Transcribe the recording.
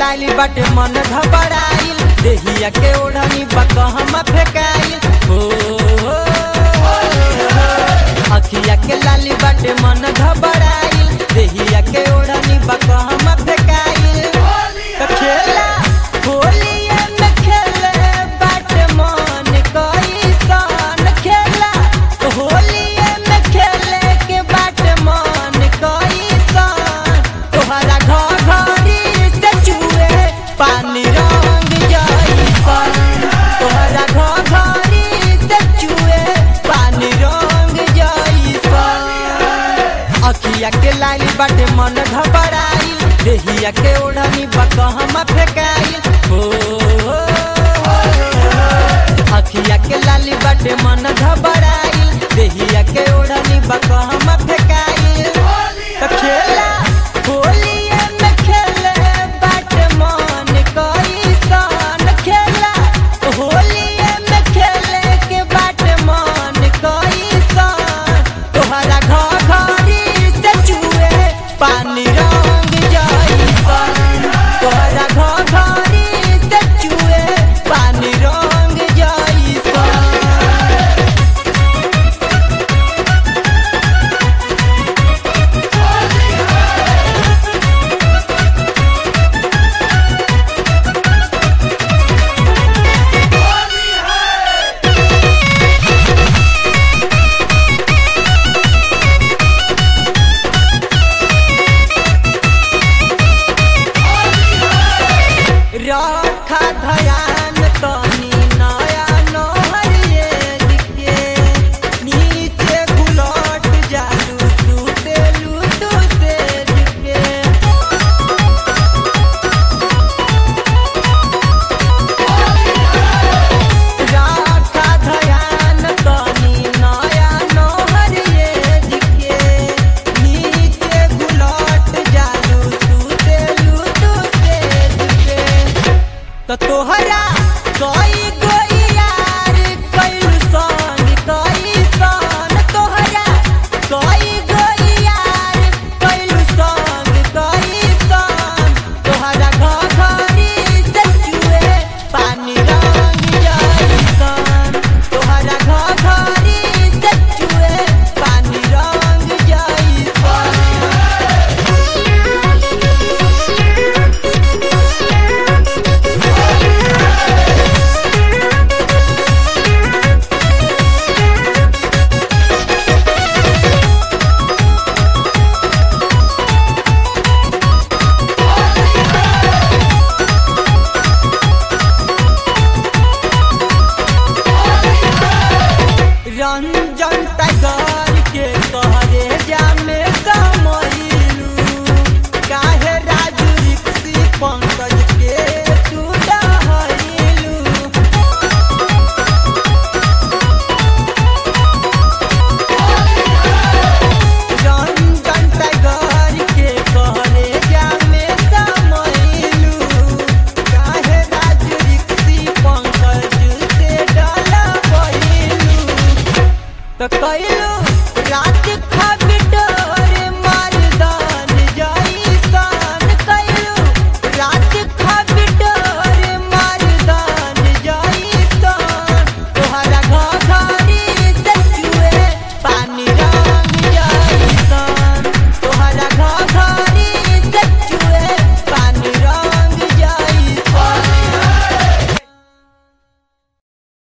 लाली बाटे मन घबराइल देहिया के ओढ़नी बकहमा फेकाइल हो हो, अखिया के लाली बाटे मन घबराइल देहिया के ओढ़नी बकहमा फेकाइल त खेला होलिया में खेले बाटे मन कैसन खेला होलिया में खेले के बाटे मन कैसन तोहरा घर घरी से चुए पानी रंग जैसन तोहरा घर घरी से चुए पानी रंग जैसन अखिया के लाली बाटे मन घबराइल देहिया के ओढ़नी बकहमा फेकाइल हो हो, अखिया के लाली बाटे मन घबराइल देहिया के ओढ़नी बकहमा फेकाइल त खेला होलिया में खेले बाटे मन कैसन खेला होलिया में खेले के बाटे मन कैसन तोहरा घर घरी से चुए पानी रंग जैसन तोहरा घर घरी से चुए पानी रंग जैसन रखा ध्यान तनी नया नहरिए दिखे नीचे घुलट जालू सुतेलू तू से दिखे राखा ध्यान तनी नया नहरिए दिखे नीचे घुलट जालू सुतेलू तू से दिखे त तोहरा कई गई यार कैलू संग कई सन तोहरा कई गई यार कैलू संग कई सन तोहरा घर घरी से चुए पानी रंग जैसन तोहरा घर घरी से चुए पानी रंग जैसन रंजन टाइगर के कहरे जामे समैलू काहे राजू रिक्सी पंकज के तू डहैलू रंजन टाइगर के कहरे जामे समैलू काहे राजू रिक्सी पंकज से डलबैलू त कैल